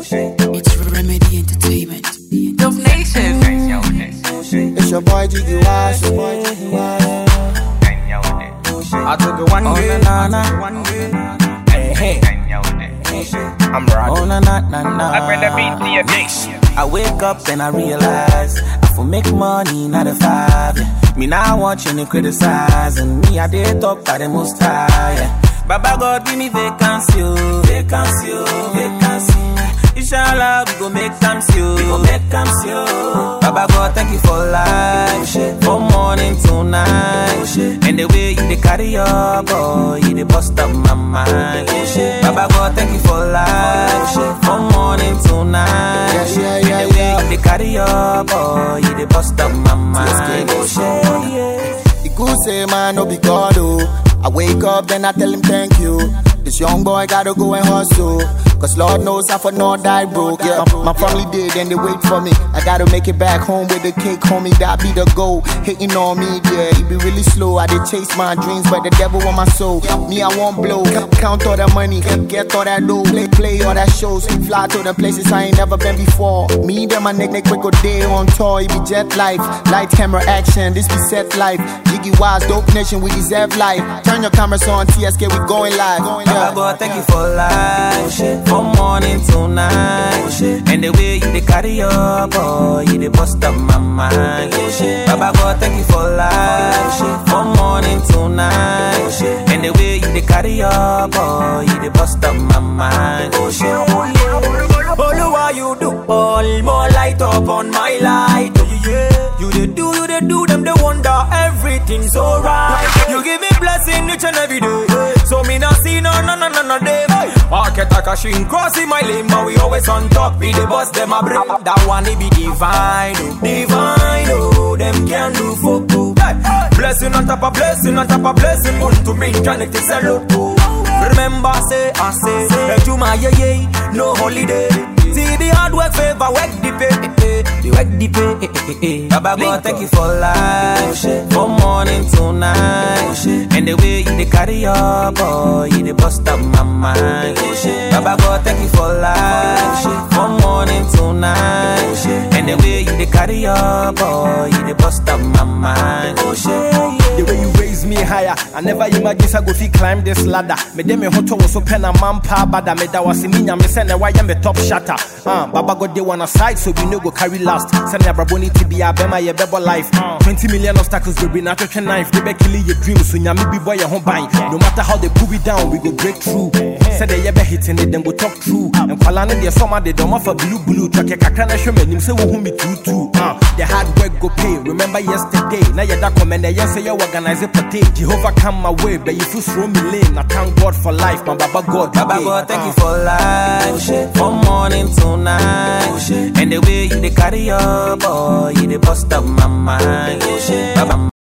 It's Remedy Entertainment. Dub Nation. It's your boy Jiggy Wash. Your boy Jiggy Wash. I took it one Oh, day. na, na, na. One day. Hey, hey. I'm Oh riding. na na na na. I bring the beat to your nation. I wake up and I realize I for make money, not a five. Yeah. Me now watching and criticizing me. I did talk by the most high. Yeah. Baba God give me vacancy, oh, vacancy, oh, vacancy. Inshallah we go make time see, we go make time see. oh. Baba God thank you for life, shit. from morning to night, shit. And the way you dey carry your boy, you dey bust up my mind, shit. Baba God thank you for life, shit. from morning to night. Yeah, yeah, And yeah, the way yeah. you dey carry your boy, you dey bust up my mind, shit. Yeah. The good say man no be God oh. I wake up then I tell him thank you. This young boy gotta go and hustle. Cause Lord knows I for not die broke. Yeah, my, my family did and they wait for me. I gotta make it back home with the cake, homie. That be the goal. Hating on me, yeah, it be really slow. I did chase my dreams, but the devil on my soul. Me, I won't blow. Count- Count all that money, get all that dough. Play, play all that shows. Fly to the places I ain't never been before. Me, them my nick, nick, quick day on tour. It be jet life, light camera action. This be set life. Jiggy wise, dope nation, we deserve life. Turn your cameras on, TSK, we going live. Baba Yeah. God, thank you for life, shit. From morning to night, shit. And the way you dey carry your boy, you dey bust up my mind, shit. Baba God, thank you for life, shit. From morning to night, shit. And the way you dey carry your boy, you dey bust up my mind, shit. Oluwa, you do all more light up on my light. Yeah, yeah. You dey do, you dey do them, they wonder everything's alright. You give me blessing each and every day. So me not see no, no, no, no, no day. Market a cashin crossing my lane, but we always on top. We the boss, them a break. That one it be divine, oh, divine, oh. Them can do for good. Blessing on top of blessing on top of blessing. Want to bring connected salute. Remember, say, I say, hey, to my yeah, yeah, no holiday. See the hard work favor, work the pay, eh, eh, the work the pay, eh, eh, eh, eh. Baba God, thank you for life, shit. From morning to night, shit. And the way you dey carry your boy, you dey bust up my mind, shit. Baba God, thank you for life, shit. From morning to night, shit. And the way you dey carry your boy, you dey bust up my mind, shit. The way you raise me higher, I never imagine I go fi climb this ladder. Me dem me hoto was so pen a man pa bada me da was me nya me send why am me top shatter. Uh, Baba God they wanna side so we no go carry last. Send ya braboni to be a bema ye bebo life. Uh, 20 million obstacles we be not a knife. They be killing your dreams so nya me be boy your home buying. No matter how they pull it down, we go break through. Say they be hitting it, then go talk true. And kwalane they summer they don't offer blue blue. Track ya kakra na show me nim say wo hu me too too. Uh, the hard work go pay. Remember yesterday, now you da comment yes say you organize a party. Jehovah come my way, but you feel throw me lane. I thank God for life, my Baba God. Baba today. God, thank Uh. you for life, shit. From morning to night, shit. And the way you dey carry your boy, you dey bust up my mind, shit. Baba